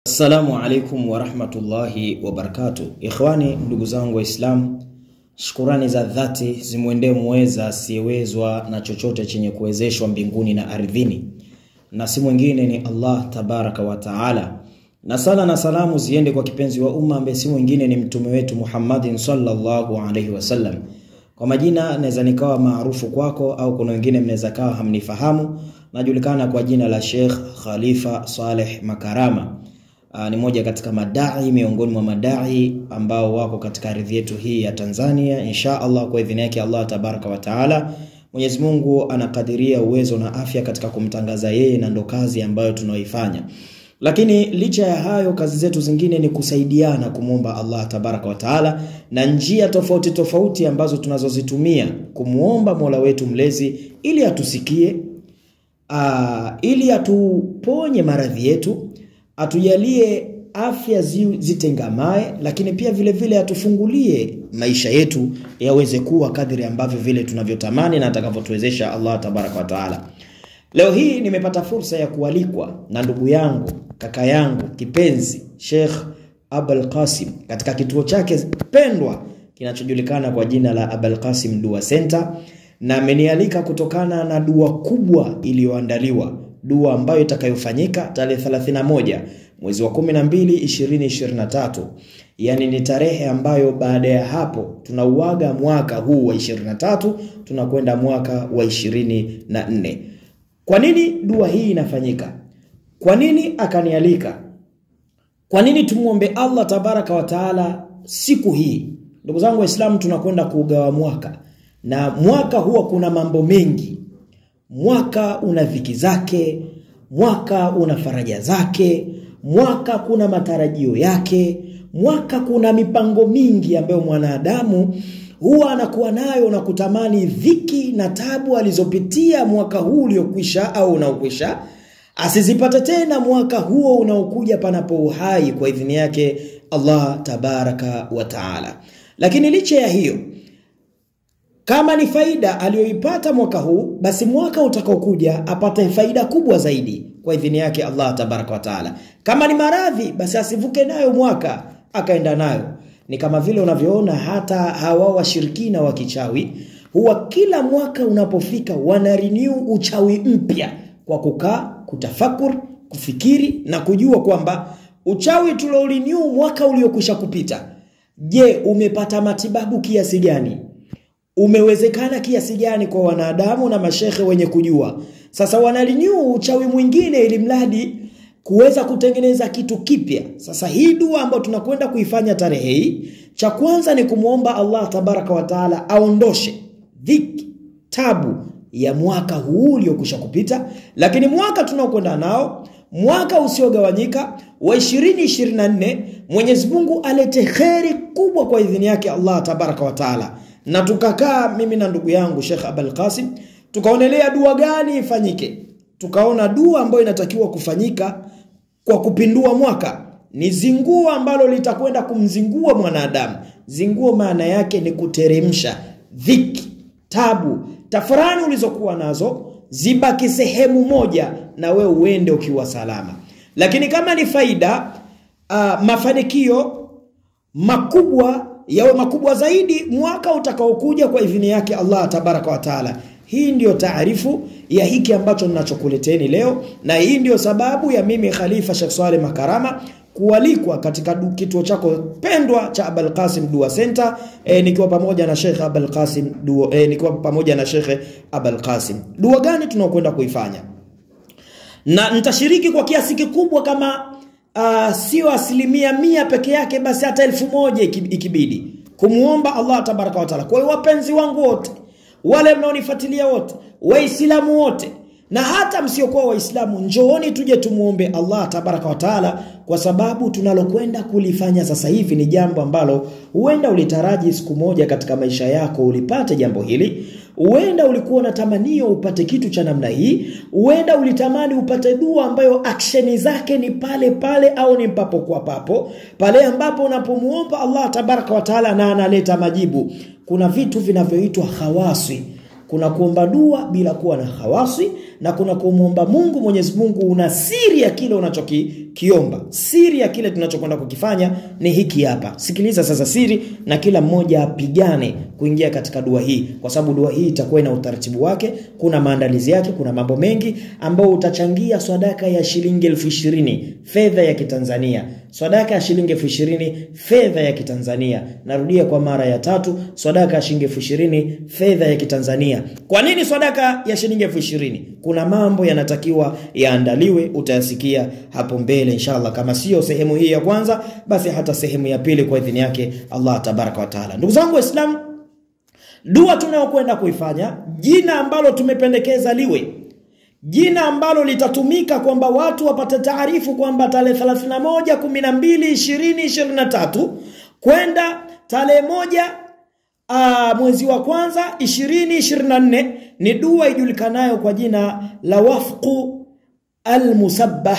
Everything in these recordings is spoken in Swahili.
Assalamu alaikum warahmatullahi wabarakatuh. Ikhwani, ndugu zangu Waislamu, shukurani za dhati zimwendee muweza asiyewezwa na chochote chenye kuwezeshwa mbinguni na ardhini, na si mwingine ni Allah tabaraka wa taala, na sala na salamu ziende kwa kipenzi wa umma ambaye si mwingine ni mtume wetu Muhammadin sallallahu alaihi wasallam. Kwa majina naweza nikawa maarufu kwako, au kuna wengine mnaweza kawa hamnifahamu. Najulikana kwa jina la Sheikh Khalifa Saleh Makarama. Aa, ni moja katika madai miongoni mwa madai ambao wako katika ardhi yetu hii ya Tanzania. Insha Allah, kwa idhini yake Allah tabaraka wa taala, Mwenyezi Mungu anakadiria uwezo na afya katika kumtangaza yeye, na ndo kazi ambayo tunaoifanya. Lakini licha ya hayo, kazi zetu zingine ni kusaidiana kumwomba Allah tabaraka wa taala, na njia tofauti tofauti ambazo tunazozitumia kumwomba Mola wetu mlezi ili atusikie, aa, ili atuponye maradhi yetu atujalie afya zi, zitengamae, lakini pia vile vile atufungulie maisha yetu yaweze kuwa kadri ambavyo vile tunavyotamani na atakavyotuwezesha Allah tabaraka wa taala. Leo hii nimepata fursa ya kualikwa na ndugu yangu kaka yangu kipenzi Sheikh Abul Qasim katika kituo chake pendwa kinachojulikana kwa jina la Abul Qasim Dua Center, na amenialika kutokana na dua kubwa iliyoandaliwa dua ambayo itakayofanyika tarehe 31 mwezi wa 12 2023, yani ni tarehe ambayo baada ya hapo tunauaga mwaka huu wa 23 tunakwenda mwaka wa 24. Kwa nini dua hii inafanyika? Kwa nini akanialika? Kwa nini tumwombe Allah tabaraka wa taala siku hii? Ndugu zangu Waislamu, tunakwenda kuugawa mwaka na mwaka huwa kuna mambo mengi mwaka una dhiki zake, mwaka una faraja zake, mwaka kuna matarajio yake, mwaka kuna mipango mingi ambayo mwanadamu huwa anakuwa nayo na kutamani dhiki na tabu alizopitia mwaka huu uliokwisha au unaokwisha asizipate tena mwaka huo unaokuja panapo uhai kwa idhini yake Allah tabaraka wa taala. Lakini licha ya hiyo kama ni faida aliyoipata mwaka huu, basi mwaka utakaokuja apate faida kubwa zaidi kwa idhini yake Allah tabaraka wa taala. Kama ni maradhi, basi asivuke nayo mwaka akaenda nayo. Ni kama vile unavyoona hata hawa washirikina wa kichawi huwa kila mwaka unapofika wana renew uchawi mpya kwa kukaa kutafakur, kufikiri na kujua kwamba uchawi tuliorenew mwaka uliokwisha kupita, je, umepata matibabu kiasi gani? umewezekana kiasi gani kwa wanadamu na mashekhe wenye kujua. Sasa wanalinyu uchawi mwingine, ili mradi kuweza kutengeneza kitu kipya. Sasa hii dua ambayo tunakwenda kuifanya tarehe hii, cha kwanza ni kumwomba Allah tabaraka wa taala aondoshe dhiki, tabu ya mwaka huu uliokwisha kupita, lakini mwaka tunaokwenda nao mwaka usiogawanyika wa 2024 Mwenyezi Mungu alete kheri kubwa kwa idhini yake Allah tabaraka wa taala na tukakaa mimi na ndugu yangu Sheikh Abul Qasim tukaonelea dua gani ifanyike. Tukaona dua ambayo inatakiwa kufanyika kwa kupindua mwaka ni zinguo ambalo litakwenda kumzingua mwanadamu. Zinguo maana yake ni kuteremsha dhiki, tabu, tafurani ulizokuwa nazo zibaki sehemu moja na we uende ukiwa salama. Lakini kama ni faida, uh, mafanikio makubwa yawe makubwa zaidi mwaka utakaokuja kwa idhini yake Allah tabaraka wa taala. Hii ndiyo taarifu ya hiki ambacho ninachokuleteni leo, na hii ndiyo sababu ya mimi Khalifa Sheikh Swaleh Makarama kualikwa katika kituo chako pendwa cha Abul Qasim Dua Center e, nikiwa pamoja na Sheikh Abul Qasim Dua e, nikiwa pamoja na Sheikh Abul Qasim. Dua gani tunaokwenda kuifanya? Na nitashiriki kwa kiasi kikubwa kama uh, sio asilimia mia peke yake, basi hata elfu moja ikibidi kumwomba Allah tabaraka wa taala. Kwa hiyo wapenzi wangu wote, wale mnaonifuatilia wote, Waislamu wote na hata msiokuwa Waislamu, njooni tuje tumuombe Allah tabaraka wa taala, kwa sababu tunalokwenda kulifanya sasa hivi ni jambo ambalo huenda ulitaraji siku moja katika maisha yako ulipate jambo hili. Huenda ulikuwa unatamanio upate kitu cha namna hii, huenda ulitamani upate dua ambayo aksheni zake ni pale pale au ni papo kwa papo, pale ambapo unapomuomba Allah tabaraka wa taala na analeta majibu. Kuna vitu vinavyoitwa khawasi kuna kuomba dua bila kuwa na khawasi na kuna kumwomba Mungu. Mwenyezi Mungu una siri ya kile unachokiomba. Siri ya kile tunachokwenda kukifanya ni hiki hapa. Sikiliza sasa siri, na kila mmoja apigane kuingia katika dua hii, kwa sababu dua hii itakuwa ina utaratibu wake, kuna maandalizi yake, kuna mambo mengi ambayo utachangia sadaka ya shilingi elfu ishirini fedha ya Kitanzania, sadaka ya shilingi elfu ishirini fedha ya Kitanzania. Narudia kwa mara ya tatu, sadaka ya shilingi elfu ishirini fedha ya Kitanzania. Kwa nini sadaka ya shilingi elfu ishirini? Kuna mambo yanatakiwa yaandaliwe, utayasikia hapo mbele inshallah. Kama sio sehemu hii ya kwanza, basi hata sehemu ya pili kwa idhini yake Allah tabaraka wa taala. Ndugu zangu Waislamu, dua tunayokwenda kuifanya, jina ambalo tumependekeza liwe jina ambalo litatumika kwamba watu wapate taarifu kwamba tarehe 31 12 20 23 kwenda tarehe moja uh, mwezi wa kwanza 2024 ni dua ijulikanayo kwa jina la wafqu almusabbah.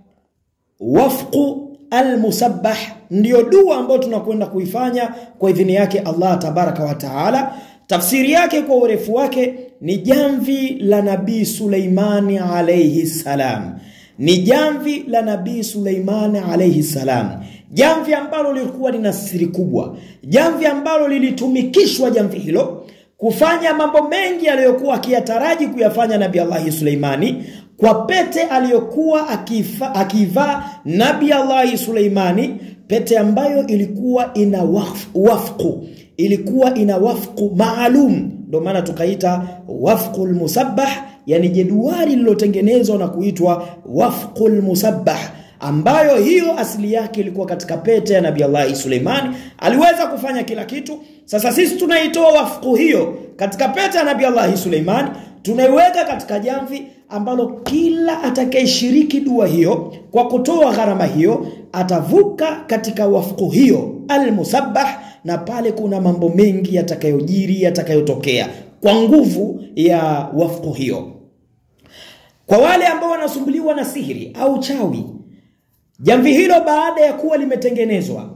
Wafqu almusabbah ndiyo dua ambayo tunakwenda kuifanya kwa idhini yake Allah tabaraka wa taala. Tafsiri yake kwa urefu wake ni jamvi la Nabii Suleimani alayhi salam, ni jamvi la Nabii Suleimani alayhi salam, jamvi ambalo lilikuwa lina siri kubwa, jamvi ambalo lilitumikishwa jamvi hilo kufanya mambo mengi aliyokuwa akiyataraji kuyafanya Nabii Allahi Suleimani kwa pete aliyokuwa akivaa Nabii Allahi Suleimani, pete ambayo ilikuwa ina waf, wafqu ilikuwa ina wafqu maalum, ndio maana tukaita wafqul musabbah, yani jedwali lililotengenezwa na kuitwa wafqul musabbah, ambayo hiyo asili yake ilikuwa katika pete ya Nabii Allah Suleimani. Aliweza kufanya kila kitu. Sasa sisi tunaitoa wafqu hiyo katika pete ya Nabii Allah Suleimani, tunaiweka katika jamvi ambalo kila atakayeshiriki dua hiyo kwa kutoa gharama hiyo atavuka katika wafqu hiyo almusabbah na pale kuna mambo mengi yatakayojiri yatakayotokea kwa nguvu ya wafqu hiyo. Kwa wale ambao wanasumbuliwa na sihiri au chawi, jamvi hilo baada ya kuwa limetengenezwa,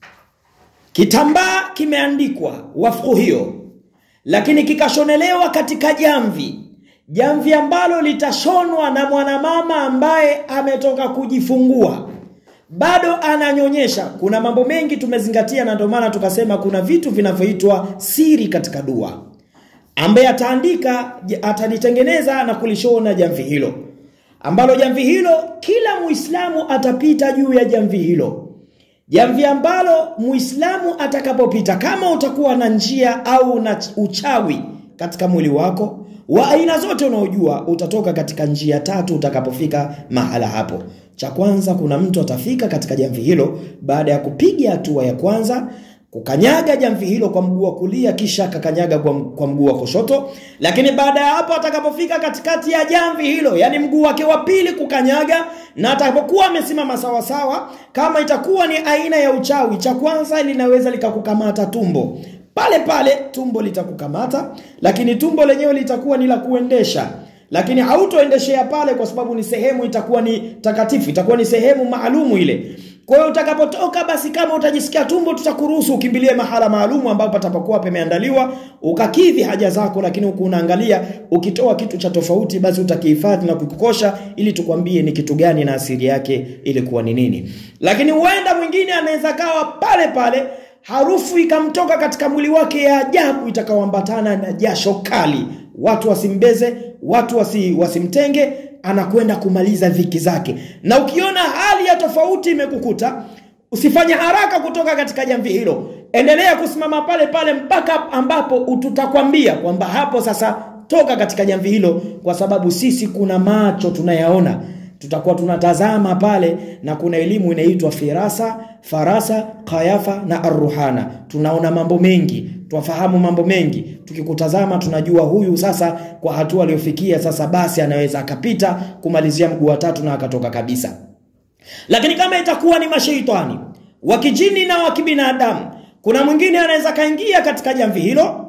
kitambaa kimeandikwa wafqu hiyo, lakini kikashonelewa katika jamvi, jamvi ambalo litashonwa na mwanamama ambaye ametoka kujifungua bado ananyonyesha. Kuna mambo mengi tumezingatia, na ndio maana tukasema kuna vitu vinavyoitwa siri katika dua, ambaye ataandika atalitengeneza na kulishona jamvi hilo, ambalo jamvi hilo kila Muislamu atapita juu ya jamvi hilo, jamvi ambalo Muislamu atakapopita, kama utakuwa na njia au na uchawi katika mwili wako wa aina zote unaojua, utatoka katika njia tatu utakapofika mahala hapo. Cha kwanza, kuna mtu atafika katika jamvi hilo baada ya kupiga hatua ya kwanza, kukanyaga jamvi hilo kwa mguu wa kulia, kisha akakanyaga kwa, kwa mguu wa kushoto. Lakini baada ya hapo, atakapofika katikati ya jamvi hilo, yani mguu wake wa pili kukanyaga, na atakapokuwa amesimama sawasawa, kama itakuwa ni aina ya uchawi, cha kwanza linaweza likakukamata tumbo pale pale, tumbo litakukamata, lakini tumbo lenyewe litakuwa ni la kuendesha lakini hautoendeshea pale, kwa sababu ni sehemu itakuwa ni takatifu, itakuwa ni sehemu maalumu ile. Kwa hiyo utakapotoka, basi kama utajisikia tumbo, tutakuruhusu ukimbilie mahala maalumu ambapo patapokuwa pameandaliwa, ukakidhi haja zako, lakini huku unaangalia, ukitoa kitu cha tofauti, basi utakihifadhi na kukikosha, ili tukwambie ni kitu gani na asili yake ilikuwa ni nini. Lakini huenda mwingine anaweza kawa pale pale harufu ikamtoka katika mwili wake ya ajabu itakaoambatana na jasho kali, watu wasimbeze, watu wasi, wasimtenge, anakwenda kumaliza dhiki zake. Na ukiona hali ya tofauti imekukuta, usifanye haraka kutoka katika jamvi hilo, endelea kusimama pale pale mpaka ambapo tutakwambia kwamba hapo sasa toka katika jamvi hilo, kwa sababu sisi kuna macho tunayaona tutakuwa tunatazama pale na kuna elimu inaitwa firasa, farasa, kayafa na arruhana. Tunaona mambo mengi, twafahamu mambo mengi. Tukikutazama tunajua huyu sasa, kwa hatua aliyofikia sasa, basi anaweza akapita kumalizia mguu wa tatu na akatoka kabisa. Lakini kama itakuwa ni masheitani wa kijini na wa kibinadamu, kuna mwingine anaweza kaingia katika jamvi hilo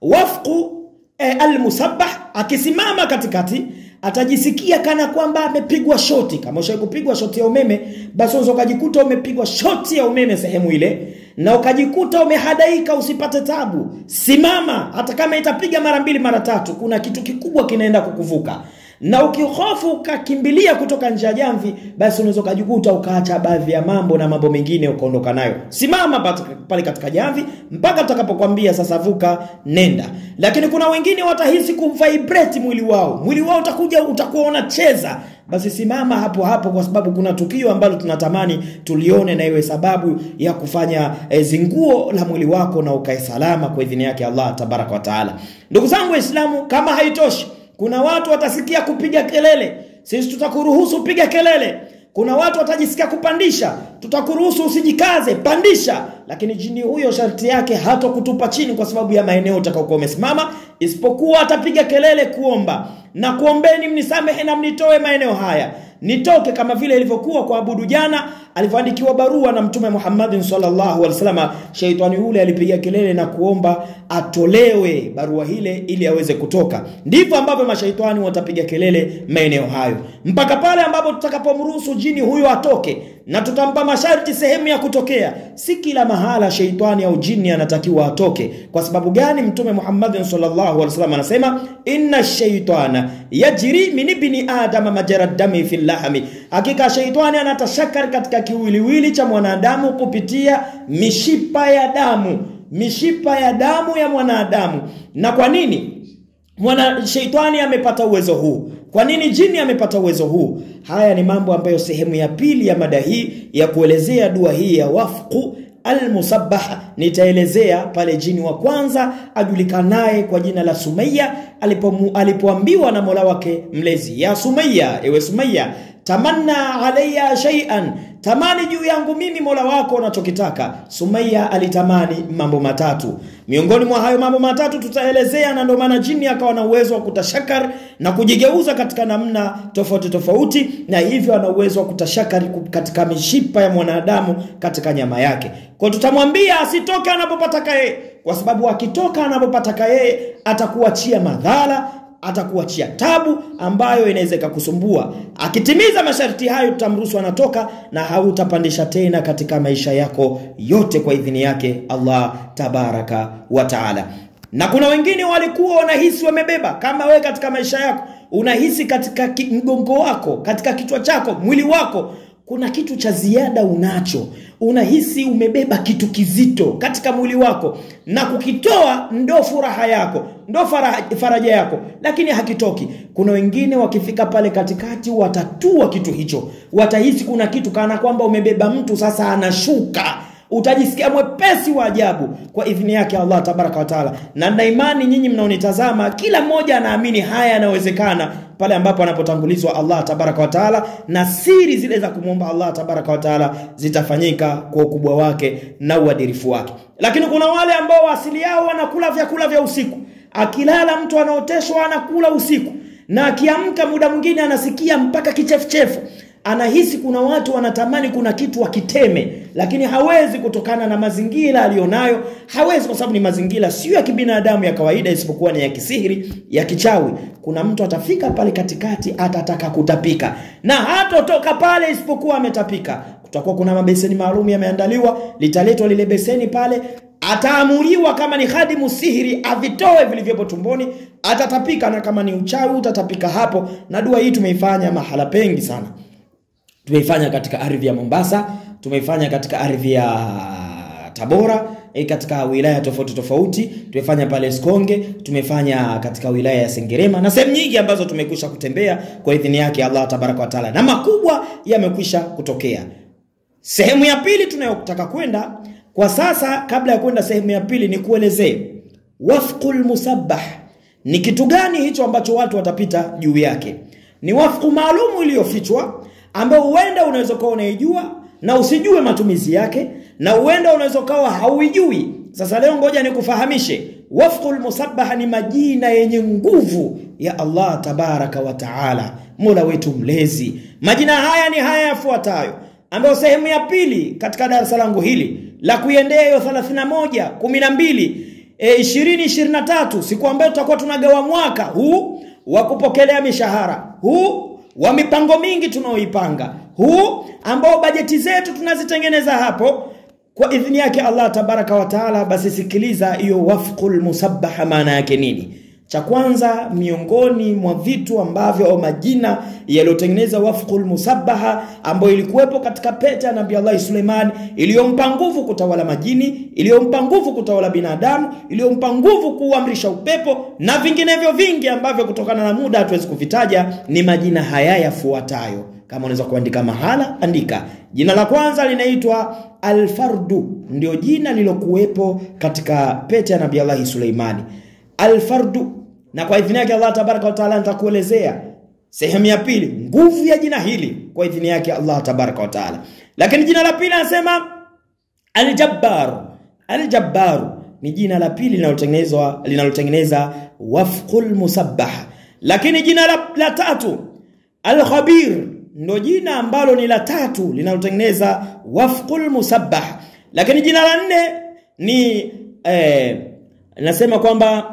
wafqu e, almusabbah, akisimama katikati atajisikia kana kwamba amepigwa shoti. Kama ushawahi kupigwa shoti ya umeme, basi unaweza ukajikuta umepigwa shoti ya umeme sehemu ile, na ukajikuta umehadaika, usipate tabu. Simama, hata kama itapiga mara mbili mara tatu, kuna kitu kikubwa kinaenda kukuvuka. na ukihofu ukakimbilia kutoka nje ya jamvi basi unaweza ukajikuta ukaacha baadhi ya mambo na mambo mengine ukaondoka nayo simama pale katika jamvi mpaka tutakapokwambia sasa vuka nenda lakini kuna wengine watahisi kuvibrate mwili wao mwili wao utakuja utakuwa unacheza basi simama hapo hapo kwa sababu kuna tukio ambalo tunatamani tulione na iwe sababu ya kufanya e, zinguo la mwili wako na ukae salama kwa idhini yake Allah tabaraka wa taala ndugu zangu waislamu kama haitoshi kuna watu watasikia kupiga kelele sisi tutakuruhusu piga kelele kuna watu watajisikia kupandisha tutakuruhusu usijikaze pandisha lakini jini huyo sharti yake hata kutupa chini kwa sababu ya maeneo utakaokuwa umesimama isipokuwa atapiga kelele kuomba na kuombeni mnisamehe na mnitoe maeneo haya nitoke kama vile ilivyokuwa kwa abudu jana alivyoandikiwa barua na mtume Muhammadin sallallahu alaihi wasallam sheitani yule alipiga kelele na kuomba atolewe barua hile ili aweze kutoka ndivyo ambavyo mashaitani watapiga kelele maeneo hayo mpaka pale ambapo tutakapomruhusu jini huyo atoke na tutampa masharti sehemu ya kutokea si kila mahala sheitani au jini anatakiwa atoke kwa sababu gani mtume Muhammadin sallallahu alaihi wasallam anasema inna shaitana yajri min ibni adama majara dami fil lahmi hakika sheitani anatashakar katika kiwiliwili cha mwanadamu kupitia mishipa ya damu mishipa ya damu ya mwanadamu na kwa nini mwana sheitani amepata uwezo huu kwa nini jini amepata uwezo huu haya ni mambo ambayo sehemu ya pili ya mada hii ya kuelezea dua hii ya wafqu almusabbaha nitaelezea pale jini wa kwanza ajulikanaye kwa jina la Sumaya alipomu, alipoambiwa na Mola wake mlezi ya Sumaya ewe Sumaya tamanna alayya shay'an tamani juu yangu mimi Mola wako unachokitaka Sumaya alitamani mambo matatu miongoni mwa hayo mambo matatu tutaelezea na ndio maana jini akawa na uwezo wa kutashakar na kujigeuza katika namna tofauti tofauti na hivyo ana uwezo wa kutashakari katika mishipa ya mwanadamu katika nyama yake kwa tutamwambia asitoke anapopataka yeye kwa sababu akitoka anapopataka yeye atakuachia madhara atakuachia tabu ambayo inaweza ikakusumbua akitimiza masharti hayo tutamruhusu anatoka na hautapandisha tena katika maisha yako yote kwa idhini yake Allah tabaraka wa taala na kuna wengine walikuwa wanahisi wamebeba kama wewe katika maisha yako unahisi katika mgongo wako katika kichwa chako mwili wako kuna kitu cha ziada unacho unahisi umebeba kitu kizito katika mwili wako na kukitoa ndo furaha yako ndo faraja yako lakini hakitoki kuna wengine wakifika pale katikati watatua kitu hicho watahisi kuna kitu kana kwamba umebeba mtu sasa anashuka utajisikia mwepesi wa ajabu kwa idhini yake Allah tabaraka wa taala na na imani nyinyi mnaonitazama kila mmoja anaamini haya yanawezekana pale ambapo anapotangulizwa Allah tabaraka wa taala na siri zile za kumwomba Allah tabaraka wa taala zitafanyika kwa ukubwa wake na uadilifu wake lakini kuna wale ambao asili yao wanakula vyakula vya usiku akilala mtu anaoteshwa anakula usiku na akiamka muda mwingine anasikia mpaka kichefuchefu anahisi kuna watu wanatamani kuna kitu wakiteme lakini hawezi kutokana na mazingira aliyonayo hawezi kwa sababu ni mazingira sio ya kibinadamu ya kawaida isipokuwa ni ya kisihiri ya kichawi kuna mtu atafika pale katikati atataka kutapika na hatotoka pale isipokuwa ametapika kutakuwa kuna mabeseni maalum yameandaliwa litaletwa lile beseni pale ataamuliwa kama ni hadimu sihiri avitoe vilivyopo tumboni atatapika na kama ni uchawi utatapika hapo na dua hii tumeifanya mahala pengi sana tumeifanya katika ardhi ya Mombasa tumeifanya katika ardhi ya Tabora e, katika wilaya tofauti tofauti tumefanya pale Sikonge tumefanya katika wilaya ya Sengerema na sehemu nyingi ambazo tumekwisha kutembea kwa idhini yake Allah tabaraka wa taala na makubwa yamekwisha kutokea sehemu ya pili tunayotaka kwenda kwa sasa kabla ya kwenda sehemu ya pili ni kuelezee wafqul musabbah ni kitu gani hicho ambacho watu watapita juu yake ni wafqu maalumu iliyofichwa ambao huenda unaweza kuwa unaijua na usijue matumizi yake na huenda unaweza kuwa hauijui sasa leo ngoja nikufahamishe wafqul musabbaha ni majina yenye nguvu ya Allah tabaraka wa taala mola wetu mlezi majina haya ni haya yafuatayo ambayo sehemu ya pili katika darasa langu hili la kuiendea hiyo 31 12 e, 20 23 siku ambayo tutakuwa tunagawa mwaka huu wa kupokelea mishahara huu wa mipango mingi tunaoipanga huu ambao bajeti zetu tunazitengeneza hapo kwa idhini yake Allah tabaraka wa taala basi sikiliza hiyo wafqul musabbaha maana yake nini cha kwanza miongoni mwa vitu ambavyo au majina yaliyotengeneza wafqul musabbaha ambayo ilikuwepo katika pete ya Nabii Allah Suleiman iliyompa nguvu kutawala majini, iliyompa nguvu kutawala binadamu, iliyompa nguvu kuamrisha upepo na vinginevyo vingi ambavyo kutokana na muda hatuwezi kuvitaja, ni majina haya yafuatayo. Kama unaweza kuandika mahala, andika. Jina la kwanza linaitwa Alfardu, ndio jina lilokuwepo katika pete ya Nabii Allah Suleimani. Alfardu na kwa idhini yake Allah tabaraka wa taala nitakuelezea sehemu ya pili nguvu ya jina hili kwa idhini yake Allah tabaraka wa taala. Lakini jina la pili anasema Aljabbar. Aljabbar ni jina la pili linalotengenezwa linalotengeneza wafqul musabbah. Lakini jina la, la tatu Alkhabir ndo jina ambalo ni la tatu linalotengeneza wafqul musabbah. Lakini jina la nne ni eh, nasema kwamba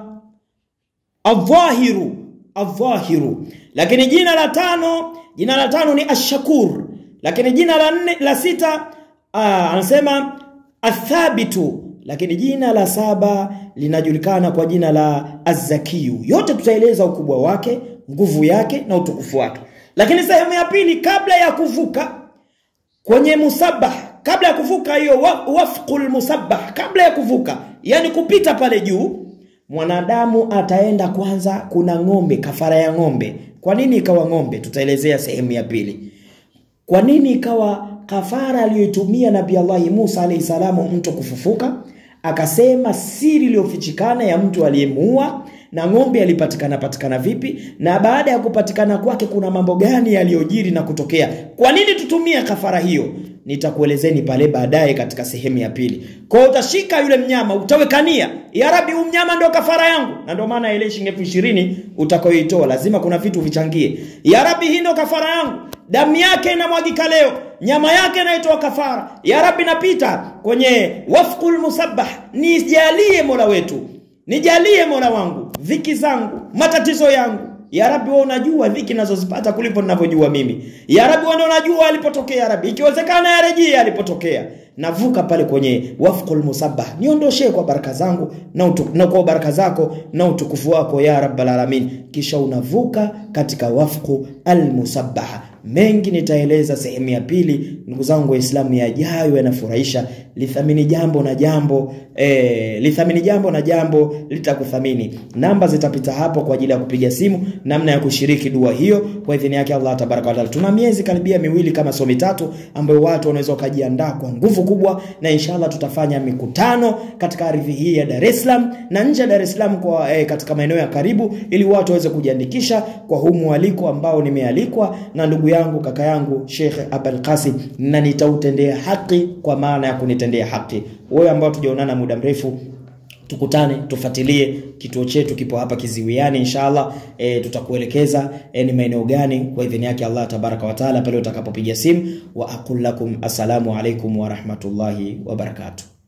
Adhahiru, adhahiru. Lakini jina la tano, jina la tano ni Ashakur. Lakini jina la nne, la sita aa, anasema Athabitu. Lakini jina la saba linajulikana kwa jina la Azakiyu. Yote tutaeleza ukubwa wake, nguvu yake na utukufu wake. Lakini sehemu ya pili, kabla ya kuvuka kwenye musabah, kabla ya kuvuka hiyo wafqul musabah, kabla ya kuvuka, yani kupita pale juu mwanadamu ataenda kwanza, kuna ng'ombe, kafara ya ng'ombe. Kwa nini ikawa ng'ombe? Tutaelezea sehemu ya pili. Kwa nini ikawa kafara aliyoitumia Nabii Allahi Musa alayhi salamu mtu kufufuka? Akasema siri iliyofichikana ya mtu aliyemuua na ng'ombe alipatikana patikana vipi, na baada ya kupatikana kwake kuna mambo gani yaliyojiri na kutokea. Kwa nini tutumie kafara hiyo? Nitakuelezeni pale baadaye katika sehemu ya pili. Kwa utashika yule mnyama, utawekania, ya Rabbi, huyu mnyama ndio kafara yangu, na ndio maana ile shilingi elfu ishirini utakayoitoa lazima kuna vitu vichangie. Ya Rabbi, hii ndio kafara yangu, damu yake inamwagika leo, nyama yake inaitoa kafara. Ya Rabbi, napita kwenye wafqul musabbah, nijalie Mola wetu, nijalie Mola wangu dhiki zangu, matatizo yangu ya Rabbi, wewe unajua dhiki nazozipata kulipo ninavyojua mimi. Ya Rabbi, wewe unajua alipotokea. Ya Rabbi, ikiwezekana yarejee alipotokea. Navuka pale kwenye wafqul musabbah, niondoshe kwa baraka zangu na, utu, na kwa baraka zako na utukufu wako ya Rabbal alamin. Kisha unavuka katika wafqu almusabbah. Mengi nitaeleza sehemu ya pili. Ndugu zangu Waislamu, yajayo yanafurahisha. Lithamini jambo na jambo eh, lithamini jambo na jambo litakuthamini. Namba zitapita hapo kwa ajili ya kupiga simu, namna ya kushiriki dua hiyo kwa idhini yake Allah tabaraka wa taala. Tuna miezi karibia miwili kama sio mitatu, ambayo watu wanaweza wakajiandaa kwa nguvu kubwa, na inshallah tutafanya mikutano katika ardhi hii ya Dar es Salaam na nje ya Dar es Salaam kwa eh, katika maeneo ya karibu, ili watu waweze kujiandikisha kwa huu mwaliko ambao nimealikwa na ndugu yangu kaka yangu Sheikh Abul Qasim, na nitautendea haki kwa maana ya kunitendea haki. Wewe ambao tujaonana muda mrefu tukutane tufuatilie kituo chetu kipo hapa Kiziwiani inshallah e, tutakuelekeza e, ni maeneo gani kwa idhini yake Allah tabaraka wa taala pale utakapopiga simu wa aqul lakum assalamu alaikum wa rahmatullahi wa barakatuh